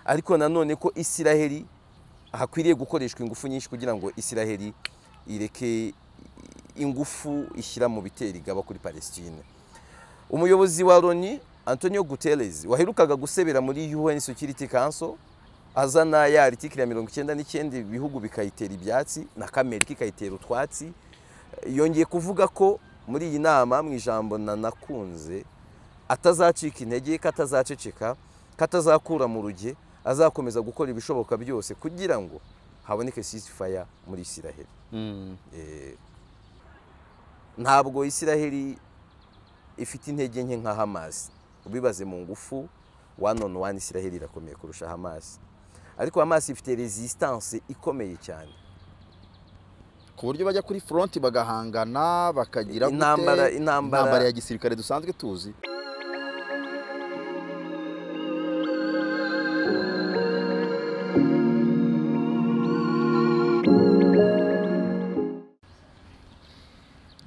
ariko nanone ko isiraheli hakwiriye gukoreshwa ingufu nyinshi kugira ngo isiraheli ireke ingufu ishyira mu bitera igaba kuri palestine umuyobozi wa loni antonio guterres waherukaga gusebera muri un security council azana ya aritikiri ya mirongo icyenda n'icyenda ibihugu bikayitera ibyatsi na kamerika ikayitera utwatsi yongeye kuvuga ko muri iyi nama mu ijambo nanakunze atazacika intege ko atazaceceka ko atazakura mu ruge azakomeza gukora ibishoboka byose kugira ngo haboneke sisifaya muri isiraheli ntabwo isiraheli ifite intege nke nka hamasi ubibaze mu ngufu wani onu wani isiraheli irakomeye kurusha hamasi ariko hamasi ifite resistance ikomeye cyane ku buryo bajya kuri foronti bagahangana bakagira gute? Intambara- intambara- intambara ya gisirikare dusanzwe tuzi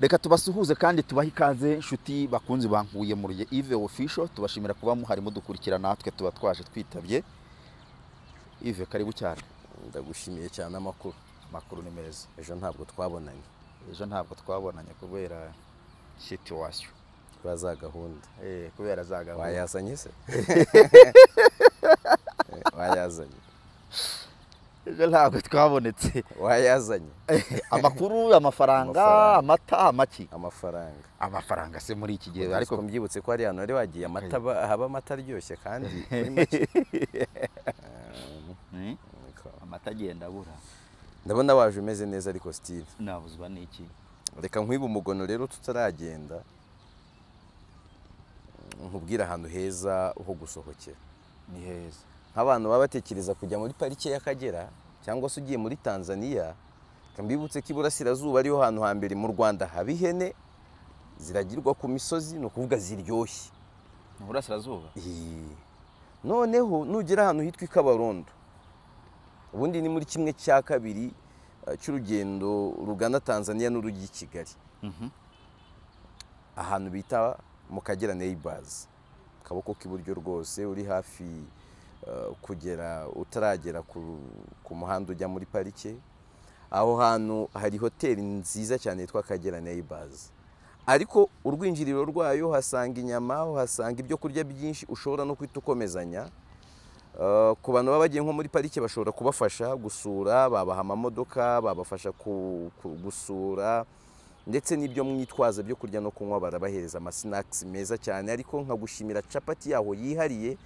reka tubasuhuze kandi tubahe ikaze inshuti bakunzi bankuye mu ruye ive ofisho tubashimira kuba muhari mudukurikira natwe tuba twaje twitabye ive karibu cyane ndagushimiye cyane amakuru amakuru ni meza ejo ntabwo twabonanye ejo ntabwo twabonanye kubera situwasiyo kuri za gahunda Eh, kubera za gahunda wayazanye se wayazanye ejo ntabwo twabonetse wayazanye amakuru amafaranga Amafaranga. amata amaki amafaranga amafaranga se muri iki gihe ariko ariko mbyibutse ko hari ahantu wari wagiye amata aba- haba amata aryoshye kandi muri make. Niko. amata agenda abura ndabona waje umeze neza ariko steve nabuzwa n'iki reka nkwibe umugono rero tutaragenda nkubwire ahantu heza ho gusohokera ni heza nk'abantu baba batekereza kujya muri parike y'akagera cyangwa se ugiye muri tanzania reka mbibutse ko iburasirazuba ariho hantu hambere mu rwanda haba ihene ziragirwa ku misozi ni ukuvuga ziryoshye ni burasirazuba Ih. noneho nugera ahantu hitwa i kabarondo ubundi ni muri kimwe cya kabiri eh, cy'urugendo rugana tanzania n'urujya i kigali ahantu bita mu kagera neighbors akaboko k'iburyo rwose uri hafi eh, kugera utaragera ku- ku muhanda ujya muri parike aho hantu hari hoteli nziza cyane yitwa akagera neighbors ariko urwinjiriro rwayo uhasanga inyama uhasanga ibyo kurya byinshi ushobora no guhita ukomezanya Eh, ku bantu baba bagiye nko muri parike bashobora kubafasha gusura babaha amamodoka babafasha ku- ku- gusura ndetse n'ibyo mwitwaza byo kurya no kunywa barabahereza amasinakisi meza cyane ariko nkagushimira capati yaho yihariye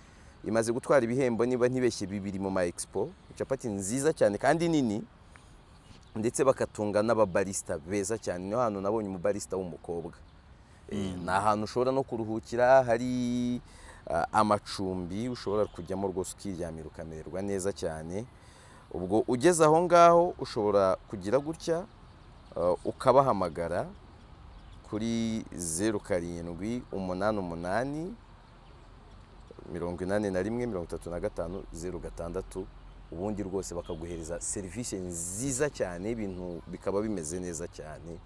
imaze gutwara ibihembo niba ntibeshye bibiri mu ma expo capati nziza cyane kandi nini ndetse bakatunga n'ababarista beza cyane niho hantu nabonye umubarista w'umukobwa Eh, ni ahantu ushobora no kuruhukira hari ah, amacumbi ushobora kujyamo rwose ukiryamira ukamererwa neza cyane ubwo ugeze aho ngaho ushobora kugira gutya eh, ukabahamagara kuri zeru karindwi umunani umunani mirongo inani na rimwe mirongo itatu na gatanu zeru gatandatu ubundi rwose bakaguhereza serivisi nziza cyane ibintu bikaba bimeze neza cyane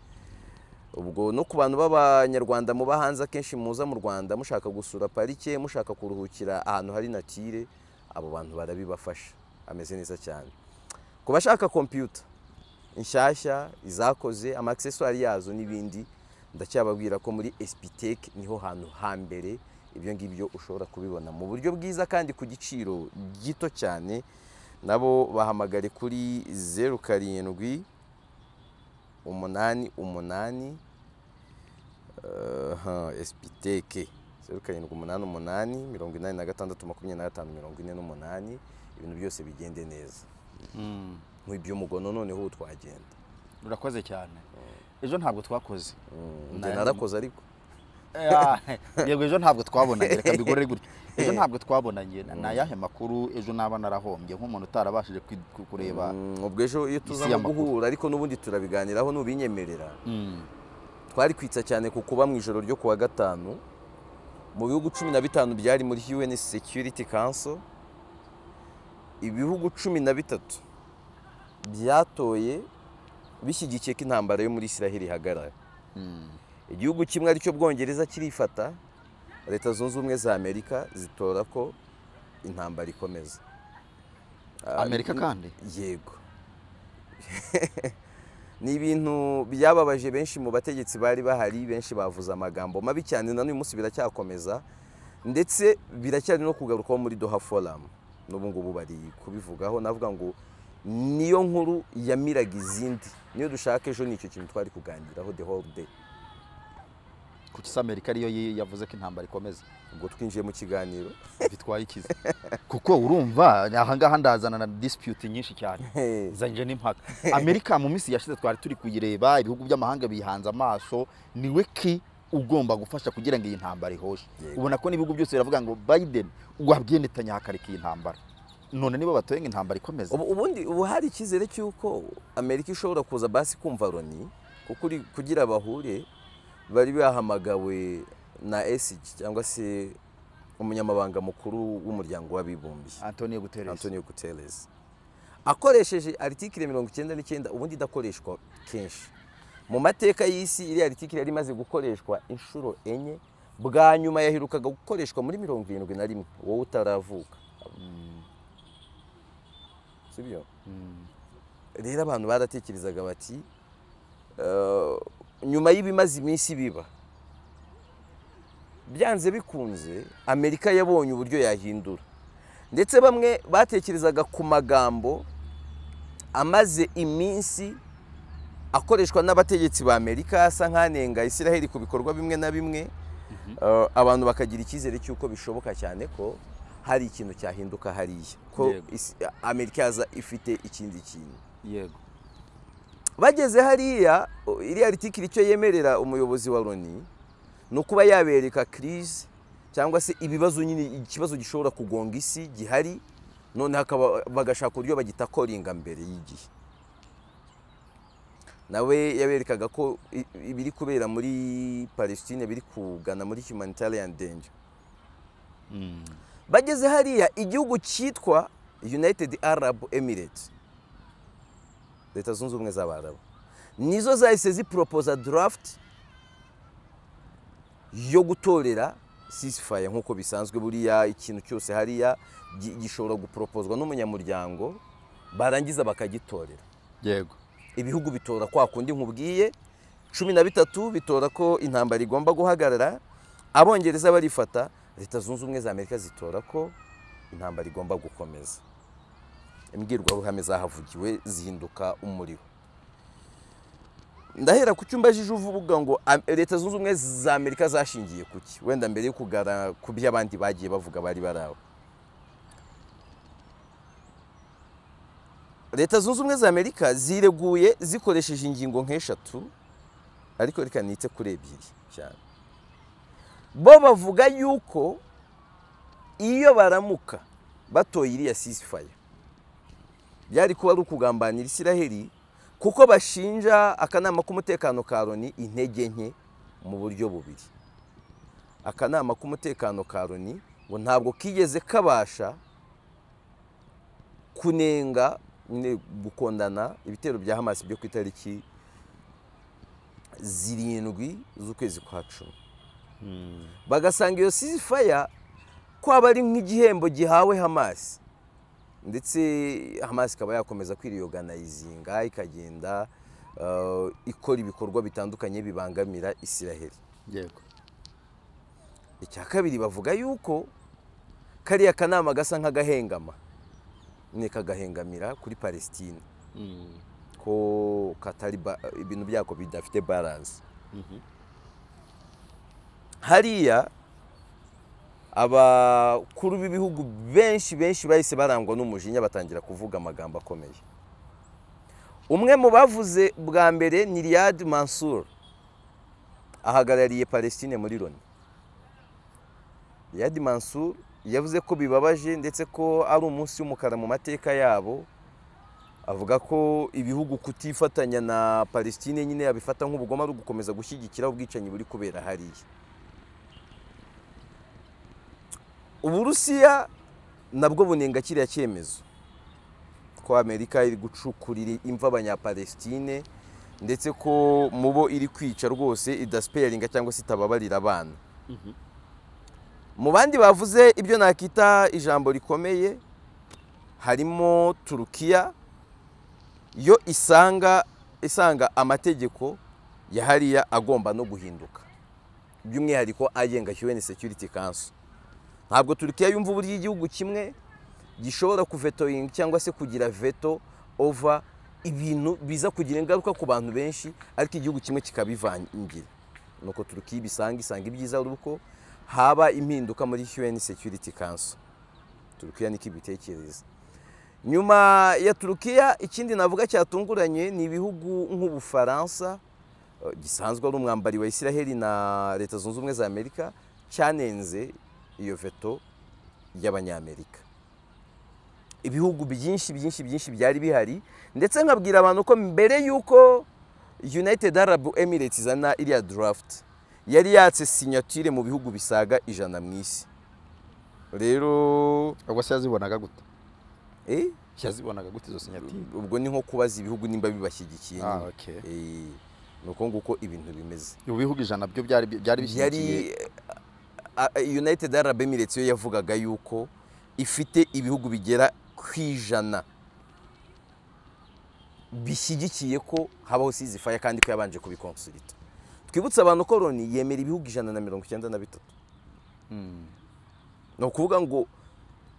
ubwo no ku bantu b'abanyarwanda muba hanze akenshi muza mu rwanda mushaka gusura parike mushaka kuruhukira ahantu hari natire abo bantu barabibafasha ameze neza cyane ku bashaka kompiyuta inshyashya izakoze amakiseswari yazo n'ibindi ndacyababwira ko muri espitec niho hantu hambere ibyo ngibyo ushobora kubibona mu buryo bwiza kandi ku giciro gito cyane nabo bahamagare kuri zeru karindwi umunani umunani esipiteke zeru karindwi umunani umunani mirongo inani na gatandatu makumyabiri na gatanu mirongo ine n'umunani ibintu byose bigende neza nk'iby'umugono noneho ubu twagenda urakoze cyane ejo ntabwo twakoze njye Nari- narakoze ariko yego ejo ntabwo twabonanye reka mbigorere gutya ejo ntabwo twabonanye ni ayahe makuru ejo naba narahombye nk'umuntu utarabashije kwi- ku- kureba Mm, ubwo ejo iyo tuza y'amakuru. guhura ariko n'ubundi turabiganiraho nubinyemerera twari kwitsa cyane ku kuba mu ijoro ryo kuwa gatanu mu bihugu cumi na bitanu byari muri UN Security Council ibihugu cumi na bitatu byatoye bishyigikiye ko intambara yo muri Isiraheli ihagarara igihugu kimwe aricyo Bwongereza kirifata Leta Zunze Ubumwe za Amerika zitora ko intambara ikomeza Ah, amerika kandi yego ni ibintu byababaje benshi mu bategetsi bari bahari benshi bavuze amagambo mabi cyane na n'uyu munsi biracyakomeza ndetse biracyari no kugarukwaho muri doha foramu n'ubu ngubu bari kubivugaho navuga ngo niyo nkuru yamiraga izindi niyo dushaka ejo nicyo kintu twari kuganiraho the whole day kuko isi amerika ariyo yi- yavuze ko intambara ikomeza ubwo twinjiye mu kiganiro bitwaye ikiza kuko urumva ahangaha ndazana na disipute nyinshi cyane zanje n'impaka amerika mu minsi yashize twari turi kuyireba ibihugu by'amahanga bihanze amaso niwe ki ugomba gufasha kugira ngo iyi ntambara ihoshe Yego. ubona ko n'ibihugu byose biravuga ngo biden wabwiye Netanyahu akareka iyi ntambara none niba batoye ngo intambara ikomeze Ubu- ubundi ubu hari icyizere cy'uko amerika ishobora kuza basi kumva loni kuko uri- kugira bahure bari bahamagawe na esigi cyangwa se umunyamabanga mukuru w'umuryango w'abibumbye antonio guterres antonio guterres akoresheje aritikire mirongo icyenda n'icyenda ubundi idakoreshwa kenshi mu mateka y'isi iriya aritikire yari imaze gukoreshwa inshuro enye bwa nyuma yaherukaga gukoreshwa muri mirongo irindwi na rimwe wowe utaravuka sibyo rero abantu baratekerezaga bati "Eh, nyuma y'ibimaze iminsi biba byanze bikunze amerika yabonye uburyo yahindura ndetse bamwe batekerezaga ku magambo amaze iminsi akoreshwa n'abategetsi ba amerika asa nk'anenga israel ku bikorwa bimwe na bimwe Eh, abantu bakagira icyizere cy'uko bishoboka cyane ko hari ikintu cyahinduka hariya ko Yego. isi- amerika yaza ifite ikindi kintu yego bageze hariya o- iriya ritikiri icyo yemerera umuyobozi wa loni ni ukuba yabereka kirize cyangwa se ibibazo nyine ikibazo gishobora kugonga isi gihari none hakaba bagashaka uburyo bagitakoringa mbere y'igihe nawe yaberekaga ko i- ibiri kubera muri palestine biri kugana muri humanitarian danger bageze hariya igihugu cyitwa united arab emirates leta zunze ubumwe z'abarabu nizo zahise ziporopoza draft yo gutorera sisifaye nk'uko bisanzwe buriya ikintu cyose hariya gi- gishobora guporopozwa n'umunyamuryango barangiza bakagitorera yego ibihugu bitora kwa kundi nkubwiye cumi na bitatu bitora ko intambara igomba guhagarara abongereza barifata leta zunze ubumwe za amerika zitora ko intambara igomba gukomeza imbwirwaruhame zahavugiwe zihinduka umuriro ndahera ku cyumba jije uvuga ngo "Am- leta zunze ubumwe za amerika zashingiye ku ki wenda mbere yo kugara ku byo abandi bagiye bavuga bari bari aho leta zunze ubumwe za amerika zireguye zikoresheje ingingo nk'eshatu ariko reka nite kuri ebyiri cyane bo bavuga yuko iyo baramuka batoye iriya sisifaya byari kuba ari ukugambanira isiraheli kuko bashinja akanama k'umutekano ka loni intege nke mu buryo bubiri akanama k'umutekano ka loni ngo ntabwo kigeze kabasha kunenga nyine gukondana ibitero bya hamasi byo ku itariki zirindwi z'ukwezi kwa cumi bagasanga iyo sizifaya ko aba ari nk'igihembo gihawe hamasi ndetse hamasi ikaba yakomeza kwiriyoganayizinga ikagenda eh, ikora ibikorwa bitandukanye bibangamira isiraheli yego icya kabiri bavuga yuko kariya kanama gasa nk'agahengama ni kagahengamira kuri palestine ko katari ba- ibintu byako bidafite balance hariya abakuru b'ibihugu benshi benshi bahise barangwa n'umujinya batangira kuvuga amagambo akomeye umwe mu bavuze bwa mbere ni Riyad Mansour ahagarariye Palestine muri Loni Riyad Mansour yavuze ko bibabaje ndetse ko ari umunsi w'umukara mu mateka yabo avuga ko ibihugu kutifatanya na Palestine nyine yabifata nk'ubugome ari ugukomeza gushyigikira ubwicanyi buri kubera hariya uburusiya nabwo bunenga kiriya cyemezo ko amerika iri gucukurira imva abanyapalestine ndetse ko mu bo iri kwica rwose idasipeyaringa cyangwa se itababarira abana mu bandi bavuze ibyo nakita ijambo rikomeye harimo turukiya yo isanga isanga amategeko ya hariya agomba no guhinduka by'umwihariko agenga UN Security Council ntabwo turukiya yumva uburyo igihugu kimwe gishobora kuvetoyinga cyangwa se kugira veto ova ibintu biza kugira ingaruka ku bantu benshi ariko igihugu kimwe kikabivangira nuko turukiya ibisanga isanga ibyiza ari uko haba impinduka muri UN Security Council turukiya niko ibitekereza nyuma ya turukiya ikindi navuga cyatunguranye ni ibihugu nk'ubufaransa eh, gisanzwe ari umwambari wa isiraheli na leta zunze ubumwe za amerika cyanenze iyo veto y'abanyamerika ibihugu byinshi byinshi byinshi byari bihari ndetse nkabwira abantu ko mbere y'uko united arab emirates izana iriya draft yari yatse sinyatire mu bihugu bisaga ijana mu isi rero ubwo se yazibonaga gute eh, yazibonaga gute izo sinyatire ubwo ni nko kubaza ibihugu nimba bibashyigikiye Ah, nyine. okay. Eh, ni uko nguko ibintu bimeze ibi bihugu ijana byo byari byari bishyigikiye yari a- a- united arab emirates yo yavugaga yuko ifite ibihugu bigera ku ijana bishyigikiye ko habaho sizifaya kandi ko yabanje kubikonsulita twibutse abantu ko loni yemera ibihugu ijana na mirongo icyenda na bitatu Mm. ni ukuvuga ngo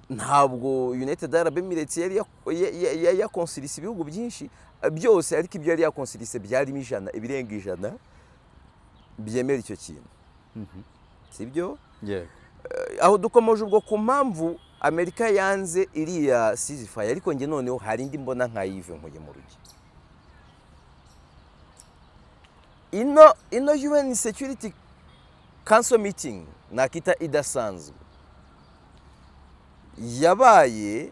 ntabwo united arab emirates yari yak- ya- ya- ya- yakonsilisa ibihugu byinshi byose ariko ibyo yari yakonsilise byarimo ijana ibirenga ijana byemera icyo kintu Mhm. sibyo yego aho dukomeje ubwo ku mpamvu amerika yanze iriya sizifaye ariko njye noneho hari indi mbona nka yive nkuye mu rugi ino ino un security council meeting nakita idasanzwe yabaye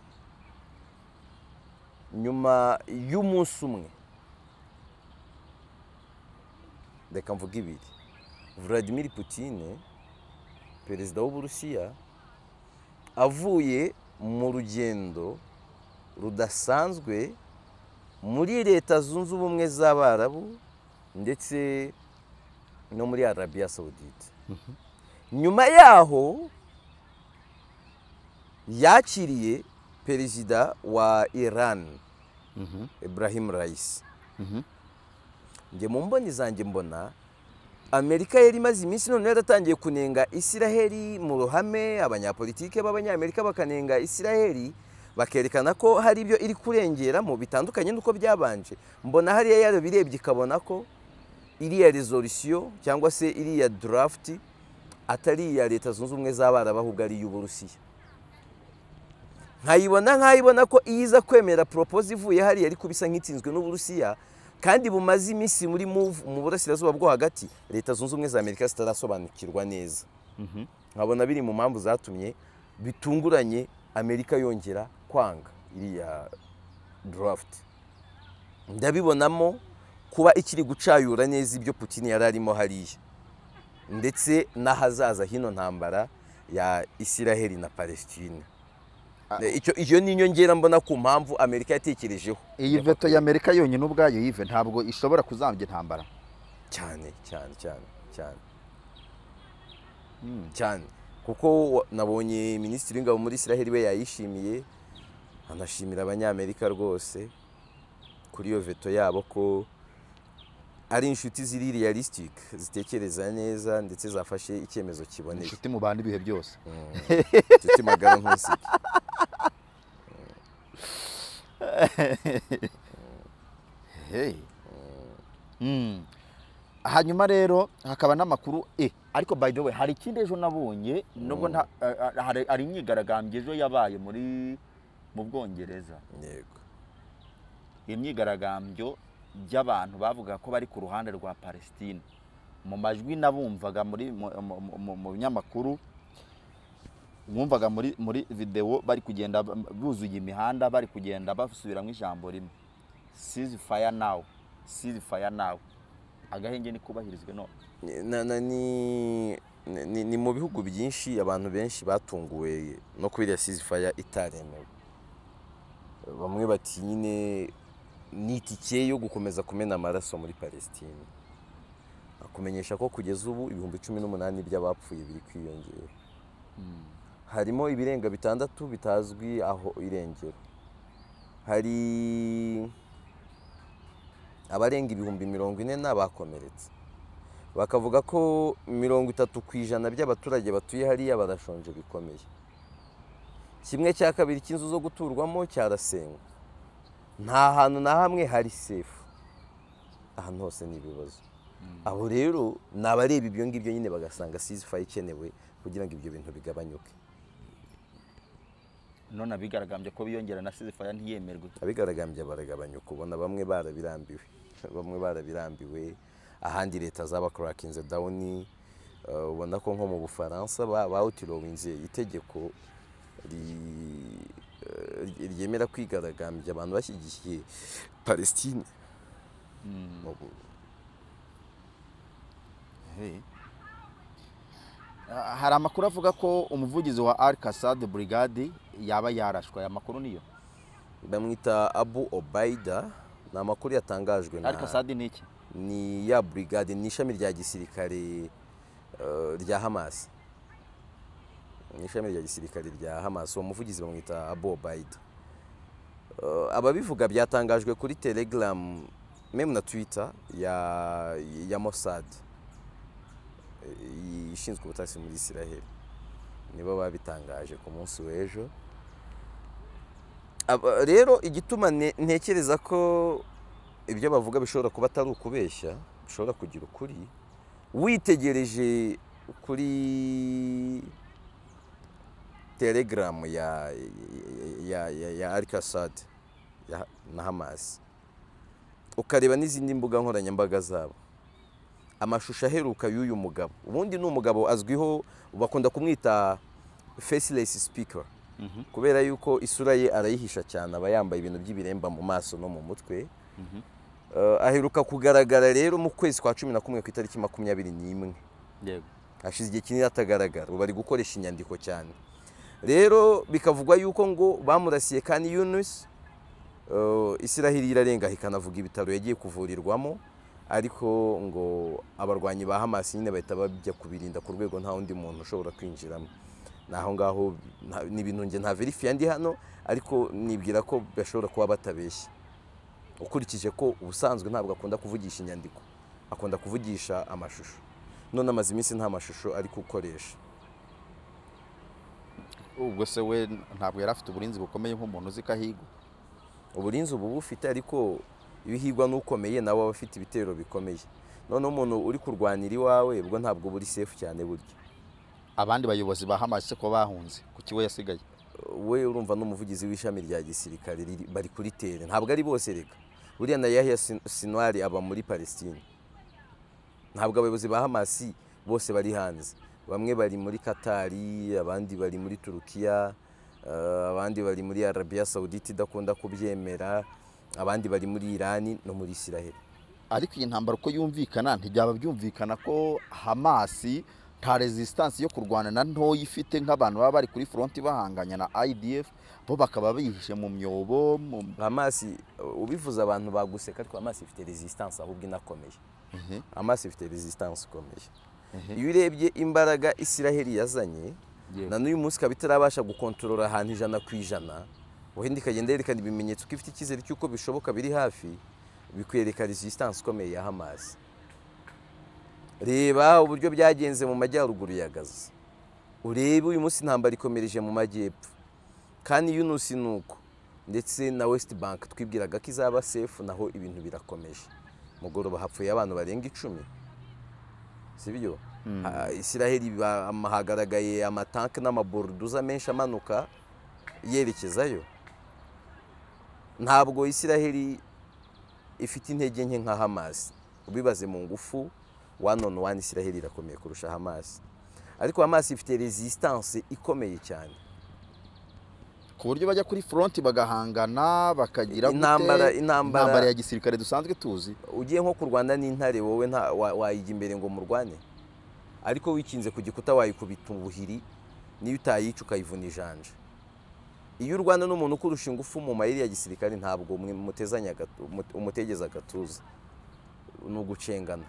nyuma y'umunsi umwe reka mvuga ibiri vladimir putine perezida w'uburusiya avuye mu rugendo rudasanzwe muri leta zunze ubumwe z'abarabu ndetse no muri arabiya sawudite nyuma yaho yakiriye perezida wa iran Mhm. ibrahim raisi Mhm. njye mu mboni zanjye mbona amerika yari imaze iminsi noneho yaratangiye kunenga isiraheli mu ruhame abanyapolitike b'abanyamerika bakanenga isiraheli bakerekana ko hari ibyo iri kurengeramo bitandukanye n'uko byabanje mbona hariya yarabirebye ikabona ko iriya resolisiyo cyangwa se iriya draft atari iya leta zunze ubumwe z'abarabu ahubwo ari iy'uburusiya nkayibona nkayibona ko iyo iza kwemera poropoze ivuye hariya ariko bisa nk'itsinzwe n'uburusiya kandi bumaze iminsi muri move mu burasirazuba bwo hagati leta zunze ubumwe za amerika zitarasobanukirwa neza Mhm. nkabona biri mu mpamvu zatumye bitunguranye amerika yongera kwanga iriya draft ndabibonamo kuba ikiri gucayura neza ibyo Putin yari arimo hariya ndetse n'ahazaza hino ntambara ya isiraheli na palestine Ah. icyo iyo ni inyongera mbona ku mpamvu amerika yatekerejeho iyi veto y'amerika yonyine ubwayo yive ntabwo ishobora kuzambya intambara cyane cyane cyane cyane Mm. cyane kuko wa- nabonye minisitiri w'ingabo muri isiraheli we yayishimiye anashimira abanyamerika rwose kuri iyo veto yabo ko ari inshuti ziri realisitike zitekereza neza ndetse zafashe icyemezo kiboneye inshuti mubana ibihe byose Mm. inshuti magara ntusike Hey. Mm. hanyuma rero hakaba n'amakuru e ariko by the way hari ikindi ejo nabonye nubwo nta- a- a- hari hari imyigaragambyo ejo yabaye muri mu bwongereza yego imyigaragambyo y'abantu bavuga ko bari ku ruhande rwa palestine mu majwi nabumvaga muri mu- mu- mu- mu binyamakuru bumvaga muri muri videwo bari kugenda b- buzuye imihanda bari kugenda basubiramo ijambo rimwe sizi faya nawu sizi faya nawu agahenge nikubahirizwe no Na- na- ni- ni ni mu bihugu byinshi abantu benshi batunguwe no kubera sizifaya itaremewe bamwe bati nyine ni itike yo gukomeza kumena amaraso muri palestine akumenyesha ko kugeza ubu ibihumbi cumi n'umunani by'abapfuye biri kwiyongera harimo ibirenga bitandatu bitazwi aho irengero hari abarenga ibihumbi mirongo ine n'abakomeretse bakavuga ko mirongo itatu ku ijana by'abaturage batuye hariya barashonje bikomeye kimwe cya kabiri cy'inzu zo guturwamo cyarasenywe nta hantu na hamwe hari sefu ahantu hose ni ibibazo abo rero ni abareba ibyo ngibyo nyine bagasanga sizifaye ikenewe kugira ngo ibyo bintu bigabanyuke none abigaragambye ko biyongera na sizifaya ntiyemerwe abigaragambye baragabanyuka ubona bamwe barabirambiwe bamwe barabirambiwe ahandi leta zabakurakinze dawuni eh, ubona ko nko mu bufaransa ba- bawutirowinze itegeko ri- eh, ryemera kwigaragambya abantu bashyigikiye palestine Mu bu- Hey. Ah, hari amakuru avuga ko umuvugizi wa al kasad brigade yaba yarashwe aya makuru niyo bamwita abu obaida ni amakuru yatangajwe na al kasad ni iki ni ya burigade ni ishami rya gisirikare eh, rya hamas ni ishami rya gisirikare rya hamas uwo muvugizi bamwita abu obaida Eh, ababivuga byatangajwe kuri telegram meme na twitter ya, ya mossad eh, ishinzwe ubutasi muri israel nibo babitangaje ku munsi w'ejo Aba- rero igituma ne- ntekereza ko ibyo bavuga bishobora kuba atari ukubeshya bishobora kugira ukuri witegereje kuri telegaramu ya ya ya ya arikasad na hamasi ukareba n'izindi mbuga nkoranyambaga zabo amashusho aheruka y'uyu mugabo ubundi ni umugabo azwiho bakunda kumwita fesilesi sipika kubera yuko isura ye arayihisha cyane aba yambaye ibintu by'ibiremba mu maso no mu mutwe Eh, aheruka kugaragara rero mu kwezi kwa cumi na kumwe ku itariki makumyabiri n'imwe yego hashize igihe kinini atagaragara ubu ari gukoresha inyandiko cyane rero bikavugwa yuko ngo bamurasiye kandi yunusi isirahiri irarenga ikanavuga ibitaro yagiye kuvurirwamo ariko ngo abarwanyi ba hamasi nyine bahita bajya kubirinda ku rwego nta wundi muntu ushobora kwinjiramo ni aho ngaho nta- ni ibintu njye nta verifiye ndi hano ariko nibwira ko bashobora kuba batabeshya ukurikije ko ubusanzwe ntabwo akunda kuvugisha inyandiko akunda kuvugisha amashusho none amaze iminsi nta mashusho ari gukoresha ubwo se we ntabwo yari afite uburinzi bukomeye nk'umuntu uzi ko ahigwa uburinzi ubu bufite ariko ibihigwa n'ukomeye nawe aba afite ibitero bikomeye noneho umuntu uri kurwanira iwawe ubwo ntabwo buri sefu cyane burya abandi bayobozi ba hamas se ko bahunze kuki we yasigaye we urumva n'umuvugizi w'ishami rya gisirikare riri- bari kuri tere ntabwo ari bose reka buriya na yahya Sin- sinwari aba muri palestine ntabwo abayobozi ba hamasi bose bari hanze bamwe bari muri katari abandi bari muri turukiya eh, abandi bari muri arabiya sawudite idakunda kubyemera abandi bari muri irani no muri isiraheli ariko iyi ntambara uko yumvikana ntibyaba byumvikana ko hamas nta resistance yo kurwana na ntoya ifite nk'abantu baba bari kuri fronti bahanganya na idf bo bakaba bihishe mu myobo mu hamasi eh, ubivuze abantu baguseka ariko hamasi ifite resistance ahubwo inakomeye Ehe, hamasi ifite resistance ikomeye ehe. iyo urebye imbaraga isiraheli yazanye Yego. na n'uyu munsi ikaba itarabasha gukontorora ahantu ijana ku ijana wenda ikagenda yerekana ibimenyetso ko ifite icyizere cy'uko bishoboka biri hafi bikwereka resistance ikomeye ya hamasi reba uburyo byagenze mu majyaruguru ya gaza urebe uyu munsi intambara ikomereje mu majyepfo kandi yunusi ni uko ndetse na west bank twibwiraga ko izaba sefu naho ibintu birakomeje mugoroba hapfuye abantu barenga icumi si byo Ah, isiraheli ba- am- hagaragaye amatanke n'amaboruduza menshi amanuka yerekezayo ntabwo isiraheli ifite intege nke nka hamasi ubibaze mu ngufu one on one isiraheli irakomeye kurusha hamasi ariko hamasi ifite resistance ikomeye cyane ku buryo bajya kuri fronti bagahangana bakagira gute? Intambara- intambara- intambara ya gisirikare dusanzwe tuzi ugiye nko kurwana n'intare wowe nta- wa- wayijya imbere ngo murwane ariko wikinze ku gikuta wayikubita ubuhiri niyo utayica ukayivuna ijanja iyo urwana n'umuntu ukurusha ingufu mu mayeri ya gisirikare ntabwo mwe- mutezanya agatu- mut- umutegeza agatuza ni ugucengana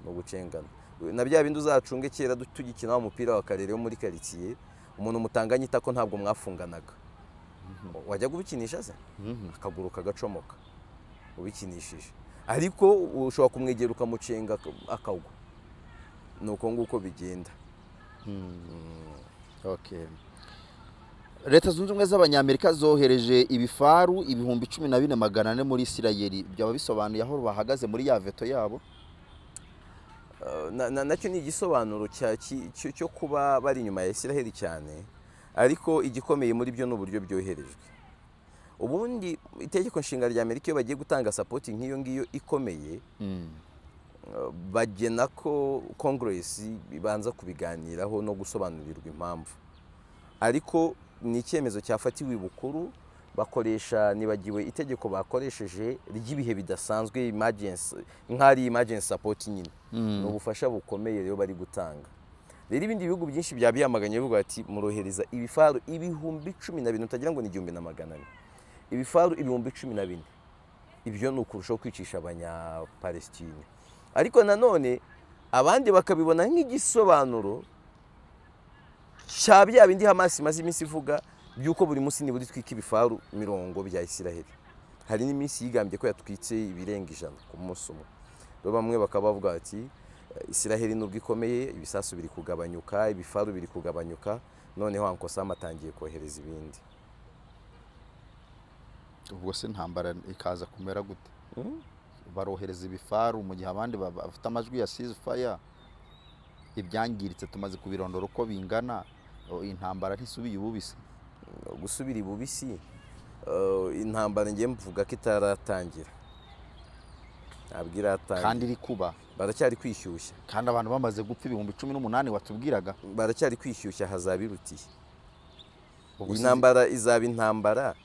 ni ugucengana na bya bindi uzacunge kera du- tugikina wa mupira wa karere wo muri karitsiye umuntu mutanganye itako ntabwo mwafunganaga wajyaga ubikinisha se Mhm. akaguru kagacomoka ubikinishije ariko ushobora kumwegera ukamucenga ak- akagwa ni uko nguko bigenda Okay. leta zunze ubumwe z'abanyamerika zohereje ibifaru ibihumbi cumi na bine magana ane muri isirayeli byaba bisobanuye aho bahagaze muri ya veto yabo Uh, na- na- nacyo ni igisobanuro cya- ki- cyo cyo kuba bari inyuma ya isiraheli cyane ariko igikomeye muri byo ni uburyo byoherejwe ubundi itegeko nshinga rya amerika iyo bagiye gutanga sapoti nk'iyo ngiyo ikomeye uh, bagena ko kongeresi ibanza kubiganiraho no gusobanurirwa impamvu ariko ni icyemezo cyafatiwe bukuru bakoresha nibagiwe itegeko bakoresheje ry'ibihe bidasanzwe emergency nk'ari emergency support nyine ni ubufasha bukomeye rero bari gutanga rero ibindi bihugu byinshi byaba byamaganye bivuga bati murohereza ibifaru ibihumbi cumi na bine utagira ngo ni igihumbi na magana ane ibifaru ibihumbi cumi na bine ibyo ni ukurushaho kwicisha abanyapalestine ariko nanone abandi bakabibona nk'igisobanuro cya bya bindi hamasi imaze iminsi ivuga by'uko buri munsi nibura itwika ibifaru mirongo bya isiraheli hari n'iminsi yigambye ko yatwitse ibirenga ijana ku munsi umwe rero bamwe bakaba bavuga bati "Eh, isiraheli nubwo ikomeye ibisasu biri kugabanyuka ibifaru biri kugabanyuka noneho ankosam atangiye kohereza ibindi ubwo se intambara ikaza kumera gute Mm. barohereza ibifaru mu gihe abandi ba- bafite amajwi ya faya ibyangiritse tumaze kubirondora uko bingana o, intambara ntisubiye ububise gusubira ibubisi eh, intambara ngiye mvuga ko itaratangira ntabwo kandi iratangira iri kuba baracyari kwishyushya kandi abantu bamaze gupfa ibihumbi cumi n'umunani watubwiraga baracyari kwishyushya hazaba irutiye Ubwo iyi si- ntambara izaba intambara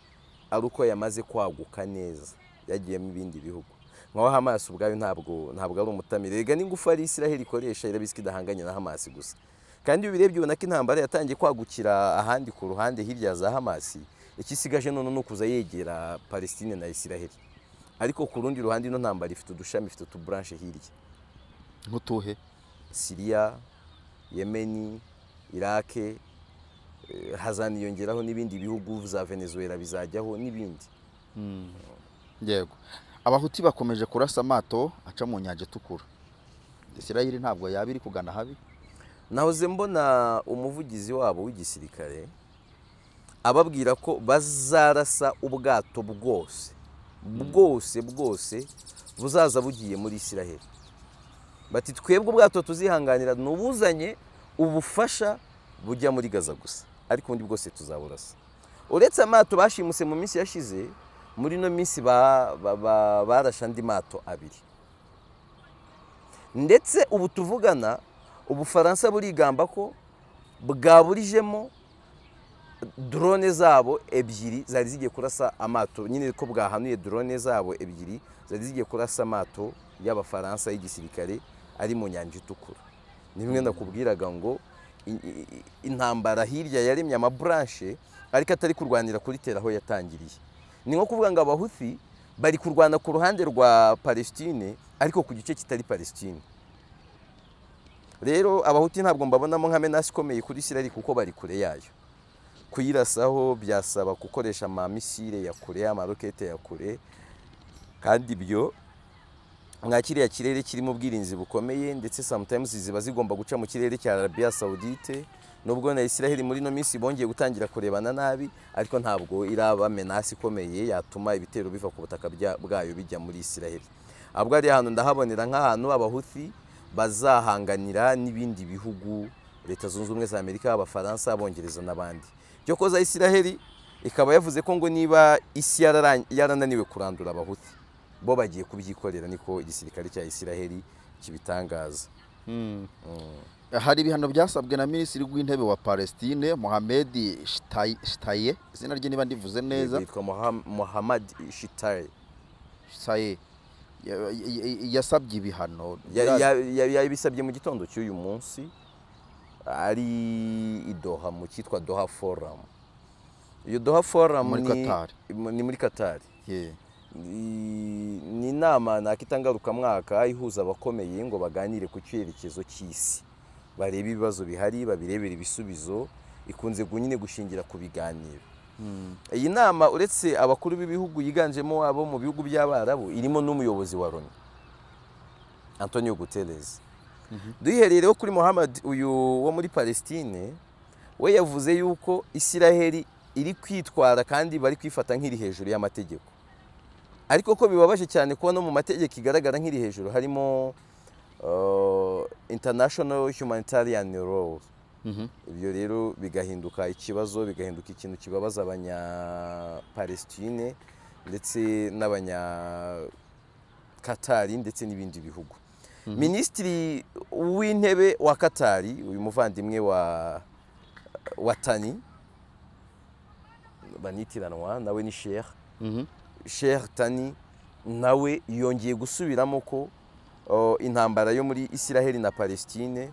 ari uko yamaze kwaguka neza yagiyemo ibindi bihugu nkaho hamasi ubwayo ntabwo ntabwo ari umutamire rega n'ingufu ari isiraheli ikoresha irabizi ko idahanganye na hamasi gusa kandi iyo ubirebye ubona ko intambara yatangiye kwagukira ahandi ku ruhande hirya ya za hamasi ikisigaje none ni ukuza yegera palestine na isiraheli ariko ku rundi ruhande ino ntambara ifite udushami ifite utuburanshe hirya nk'utuhe siriya yemeni irake eh, hazaniyongeraho n'ibindi bihugu za venezuela bizajyaho n'ibindi yego abahuti bakomeje kurasa amato aca mu nyanja itukura isirayeli ntabwo yaba iri kugana habi nahoze mbona umuvugizi wabo w'igisirikare ababwira ko bazarasa ubwato bwose bwose bwose buzaza bugiye muri isiraheli bati twebwe ubwato tuzihanganira ni ubuzanye ubufasha bujya muri gaza gusa ariko ubundi bwose tuzaburasa uretse amato bashimuse mu minsi yashize muri ino minsi ba- ba- ba- barashe andi mato abiri ndetse ubu tuvugana ubufaransa burigamba ko bwaburijemo drone zabo ebyiri zari zigiye kurasa amato nyine ko bwahanuye drone zabo ebyiri zari zigiye kurasa amato y'abafaransa y'igisirikare ari mu nyanja itukura ni bimwe nakubwiraga ngo i- i- i- intambara hirya yaremye amaburanshe ariko atari kurwanira kuri tera aho yatangiriye ni nko kuvuga ngo abahuthi bari kurwana ku ruhande rwa palestine ariko ku gice kitari palestine rero abahuti ntabwo mbabonamo nka menasi ikomeye kuri isiraheli kuko bari kure yayo kuyirasaho byasaba gukoresha amamisire ya kure amarokete ya kure kandi ibyo nka kiriya kirere kirimo ubwirinzi bukomeye ndetse sometimes ziba zigomba guca mu kirere cya arabiya sawudite nubwo na isiraheli muri ino minsi bongeye gutangira kurebana nabi ariko ntabwo iraba menasi ikomeye yatuma ibitero biva ku butaka bya- bwayo bijya muri isiraheli ahubwo ari ahantu ndahabonera nk'ahantu abahuthi bazahanganira n'ibindi bihugu leta zunze ubumwe za amerika abafaransa abongereza n'abandi cyo koza isiraheli ikaba yavuze ko ngo niba isi yarara- yarananiwe kurandura abahuthi bo bagiye kubyikorera niko igisirikare cya isiraheli kibitangaza hari ibihano byasabwe na minisitiri w'intebe wa palestine mohamed Shitaye- shitaye izina rye niba ndivuze neza yitwa Moham- mohamad shitari shitaye Ya- ya- ya- yasabye ibihano Ya- ya- ya- yabisabye mu gitondo cy'uyu munsi ari i doha mu cyitwa doha foramu iyo doha foramu Muri ni- Qatar. ni muri katari Yeah. Ni- ni inama nakitangarukamwaka ihuza abakomeye ngo baganire ku cyerekezo cy'isi barebe ibibazo bihari babirebere ibisubizo ikunze gu- nyine gushingira ku biganiro iyi nama uretse abakuru b'ibihugu yiganjemo abo mu bihugu by'abarabu irimo n'umuyobozi wa loni antonio guterres duhereye rero kuri muhammad uyu wo muri palestine we yavuze yuko isiraheli iri kwitwara kandi bari kwifata nk'iri hejuru y'amategeko ariko ko bibabaje cyane kuba no mu mategeko igaragara nk'iri hejuru harimo uh, international humanitarian law ibyo rero bigahinduka ikibazo bigahinduka ikintu kibabaza abanyapalestine ndetse n'abanyakatari ndetse n'ibindi bihugu minisitiri w'intebe wa katari uyu muvandimwe wa wa tani banitiranwa nawe ni sheikh sheikh tani nawe yongeye gusubiramo ko uh, intambara yo muri isiraheli na palestine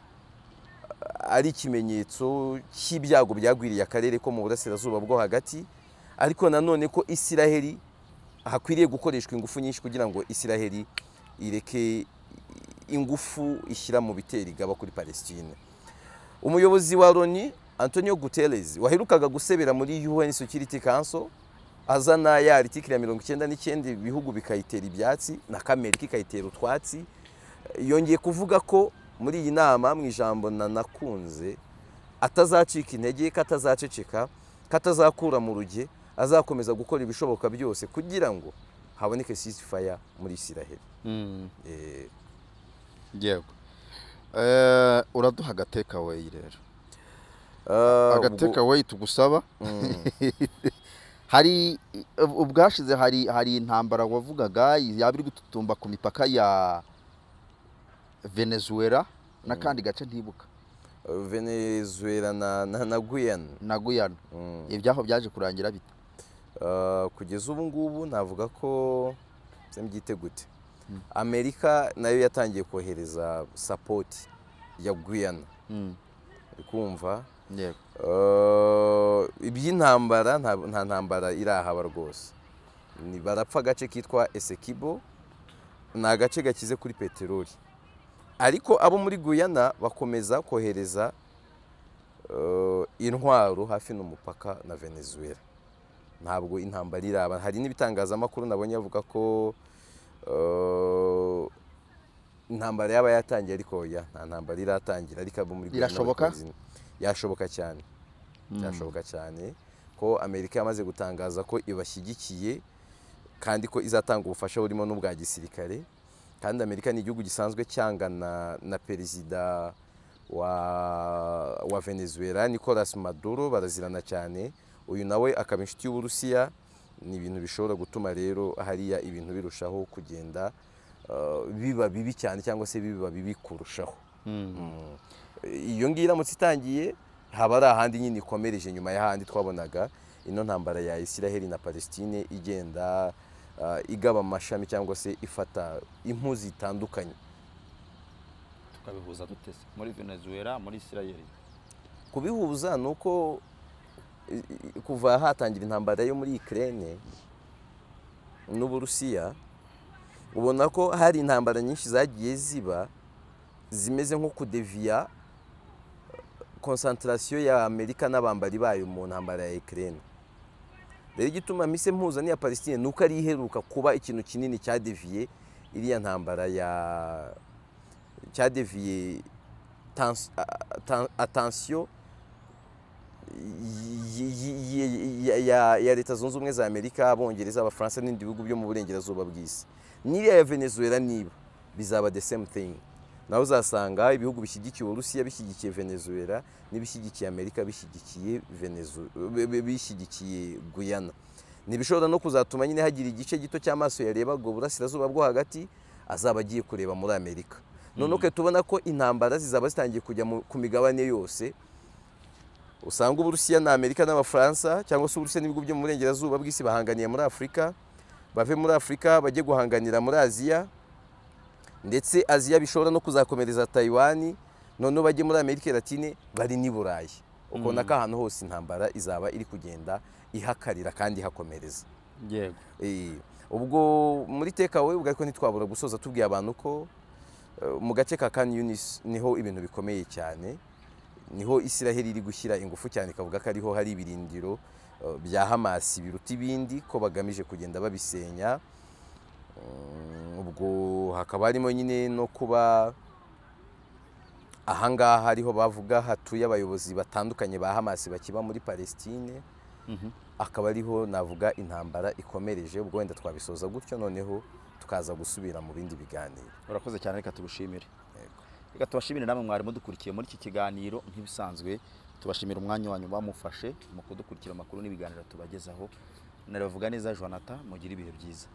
ari ikimenyetso cy'ibyago byagwiriye akarere ko mu burasirazuba bwo hagati ariko nanone ko isiraheli hakwiriye gukoreshwa ingufu nyinshi kugira ngo isiraheli ireke ingufu ishyira mu bitera igaba kuri palestine umuyobozi wa loni antonio guterres waherukaga gusebera muri un security council azana ya aritikiri ya mirongo icyenda n'icyenda ibihugu bikayitera ibyatsi na kamerika ikayitera utwatsi yongeye kuvuga ko muri iyi nama mu ijambo nanakunze atazacika intege ko atazaceceka ko atazakura mu ruge azakomeza gukora ibishoboka byose kugira ngo haboneke ceasefire muri isiraheli Eh, yego Eh, uraduha agatekaweyi rero ah, ubwo- agatekaweyi tugusaba hari ubwashize hari hari intambara wavugaga yaba iri gututumba ku mipaka ya venezuela n'akandi gace ntibuka venezuela na, na, na guyana na guyana Mm. ibyaho byaje kurangira bite Ah, kugeza ubu ngubu navuga ko se mbyite gute amerika nayo yatangiye kohereza sapoti ya guyana uri kumva yego Ah, iby'intambara nta nta ntambara irahaba rwose Ni- barapfa agace kitwa esekibo ni agace gakize kuri peteroli ariko abo muri guyana bakomeza kohereza ah, intwaro hafi n'umupaka na venezuela ntabwo intambara iraba hari n'ibitangazamakuru nabonye bavuga ko ah, intambara yaba yatangiye ariko oya nta ntambara iratangira ariko abo muri Guyana Birashoboka? bakomeza- yashoboka cyane byashoboka cyane ko amerika yamaze gutangaza ko ibashyigikiye kandi ko izatanga ubufasha burimo n'ubwa gisirikare kandi amerika ni igihugu gisanzwe cyangana na perezida wa, wa venezuela nicolas maduro barazirana cyane uyu nawe akaba inshuti y'uburusiya ni ibintu bishobora gutuma rero hariya ibintu birushaho kugenda uh, biba bibi cyane cyangwa se biba bibi kurushaho iyo ngiyo iramutse itangiye haba ari ahandi nyine ikomereje nyuma y'ahandi twabonaga ino ntambara ya isiraheli na palestine igenda ah, igaba amashami cyangwa se ifata impu zitandukanye tukabihuza dute se muri venezuela muri isirayeli kubihuza ni uko i- i- kuva hatangira intambara yo muri Ukraine n'Uburusiya ubona ko hari intambara nyinshi zagiye ziba zimeze nko kudeviya konsantarasiyo ya Amerika n'abambari bayo mu ntambara ya Ukraine rero igituma mise mpuza n'iya Palestine ni uko ari iheruka kuba ikintu kinini cyadeviye iriya ntambara ya cyadeviye tans- a- a- atansiyo y- y- y- y- ya- ya leta zunze ubumwe za amerika abongereza abafaransa n'ibindi bihugu byo mu burengerazuba bw'isi n'iriya ya venezuela niba bizaba the same thing nawe uzasanga ibihugu bishyigikiye uburusiya bishyigikiye venezuela n'ibishyigikiye amerika bishyigikiye Venezu- bi- bi- bishyigikiye guyana ntibishobora no kuzatuma nyine hagira igice gito cy'amaso yareba ubwo burasirazuba bwo hagati azaba agiye kureba muri amerika noneho ukahita tubona ko intambara zizaba zitangiye kujya mu- ku migabane yose usanga uburusiya na amerika n'abafaransa cyangwa se uburusiya n'ibihugu byo mu burengerazuba bw'isi bahanganiye muri afurika bave muri afurika bajye guhanganira muri aziya ndetse aziya bishobora no kuzakomereza tayiwani noneho bajye muri amerika latine bari n'i burayi ukabona ko ahantu hose intambara izaba iri kugenda ihakarira kandi ihakomereza yego Eh, ubwo muri tekawe ubwo ariko ntitwabura gusoza tubwiye abantu ko eh, mu gace ka kan yunis niho ibintu bikomeye cyane niho isiraheli iri gushyira ingufu cyane ikavuga ko ariho hari ibirindiro eh, bya hamasi biruta ibindi ko bagamije kugenda babisenya Mm, ubwo hakaba harimo nyine no kuba ahangaha ariho bavuga hatuye abayobozi batandukanye ba hamasi bakiba muri palestine akaba ariho navuga intambara ikomereje ubwo wenda twabisoza gutyo noneho tukaza gusubira mu bindi biganiro urakoze cyane reka tubishimire reka tubashimire namwe mwari mudukurikiye muri iki kiganiro nk'ibisanzwe tubashimira umwanya wanyu bamufashe mu kudukurikira amakuru n'ibiganiro tubagezaho naravuga neza jonathan mugire ibihe byiza